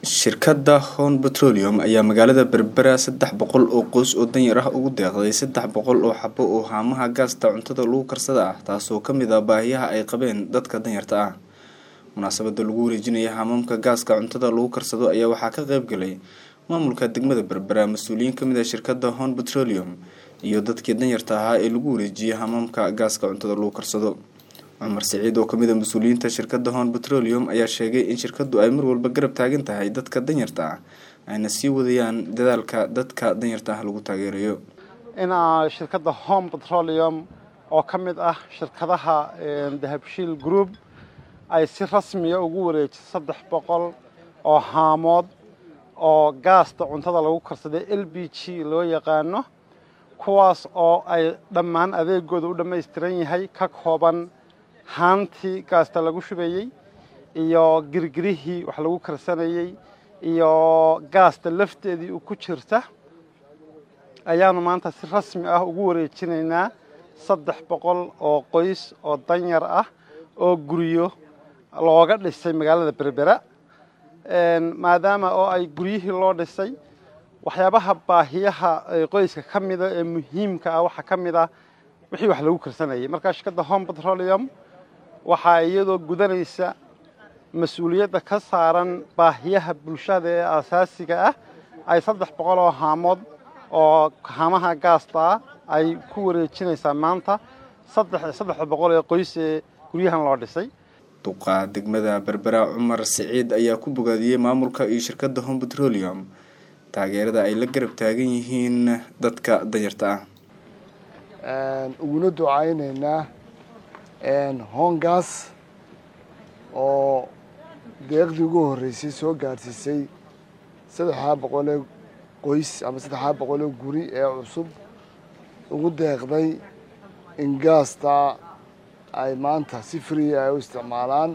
shirkadda hon petroleum ayaa magaalada berbera saddex boqol oo qoys oo danyar ah ugu deeqday saddex boqol oo xabo oo haamaha gaasta cuntada lagu karsada ah taasoo kamid ah baahiyaha ay qabeen dadka danyarta ah munaasabada lagu wareejinaya haamamka gaaska cuntada lagu karsado ayaa waxaa ka qeyb galay maamulka degmada berbera mas-uuliyiin kamid ah shirkadda hon petroleum iyo dadkii danyarta ahaa ee lagu wareejiyay haamamka gaaska cuntada lagu karsado cumar siciid oo kamid a mas-uuliyiinta shirkadda hon petroleum ayaa sheegay in shirkaddu ay mar walba garab taagan tahay dadka danyarta ah ayna sii wadayaan dadaalka dadka danyarta ah lagu taageerayo in shirkadda home petroleum oo ka mid ah shirkadaha dahabshiil group ay si rasmiya ugu wareejiso saddex boqol oo haamood oo gaasta cuntada lagu karsaday l b g loo yaqaano kuwaas oo ay dhammaan adeegooda u dhammaystiran yahay ka kooban haantii gaasta lagu shubayey iyo girgirihii wax lagu karsanayey iyo gaasta lafteedii u ku jirta ayaanu maanta si rasmi ah ugu wareejinaynaa saddex boqol oo qoys oo danyar ah oo guryo looga dhisay magaalada berbera maadaama oo ay guryihii loo dhisay waxyaabaha baahiyaha qoyska ka mida ee muhiimka ah waxaa ka mid ah wixii wax lagu karsanayay markaa shirkadda home petroleum waxaa iyadoo gudanaysa mas-uuliyadda ka saaran baahiyaha bulshada ee asaasiga ah ay saddex boqol oo haamood oo haamaha gaasta ah ay ku wareejinaysaa maanta saddexda boqol ee qoys ee guryahan loo dhisay duqa degmada berbera cumar siciid ayaa ku bogaadiyey maamulka iyo shirkadda home petroleum taageerada ay la garab taagan yihiin dadka danyarta ah uguna ducaynaynaa hongas oo deeqdii ugu horreysay soo gaadhsiisay saddexdaa boqolee qoys ama saddexdaa boqolee guri ee cusub ugu deeqday in gaasta ay maanta si friya ay u isticmaalaan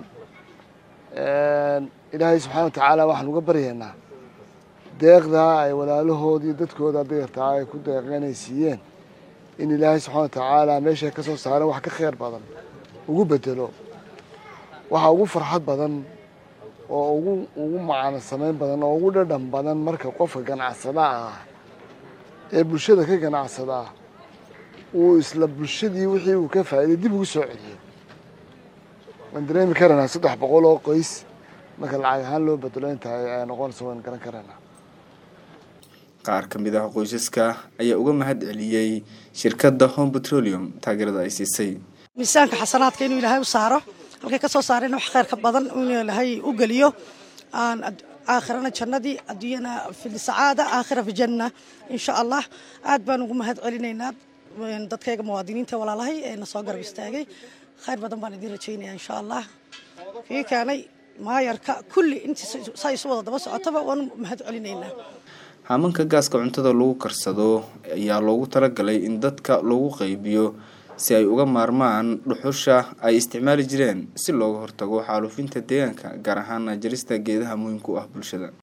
ilaahay subxaana wa tacaala waxaan uga baryaynaa deeqdaa ay walaalahood iyo dadkooda dayartaa ay ku deeqeen ay siiyeen in ilaahay subxana wa tacaala meeshay ka soo saareen wax ka kheyr badan ugu bedelo waxa ugu farxad badan oo ugu ugu macano samayn badan oo ugu dhadhan badan marka qofka ganacsadaha ah ee bulshada ka ganacsadaa uu isla bulshadii wixii uu ka faa'iday dib ugu soo celiyey waan dareemi karanaa saddex boqol oo qoys marka lacag ahaan loo bedelo intaay ay noqonayso waan garan karanaa qaar ka mid ah qoysaska ayaa uga mahad celiyey shirkadda home petroleum taageerada ay siisay miisaanka xasanaadka inuu ilaahay u saaro halkay ka soo saareen wax kheyr ka badan inuu ilaahay u geliyo aakhirana jannadii adduunyana fi sacaada aakhira fi janna insha allah aad baan ugu mahad celinaynaa dadkayga muwaadiniinta walaalahay ee na soo garab istaagay kheyr badan baan idiin rajaynaya insha allah kii keenay maayarka kulli intii saa isu wada daba socotaba waan mahad celinaynaa haamanka gaaska cuntada lagu karsado ayaa loogu talagalay in dadka loogu qaybiyo si ay uga maarmaan dhuxusha ay isticmaali jireen si looga hortago xaaluufinta deegaanka gaar ahaan jarista geedaha muhiimka u ah bulshada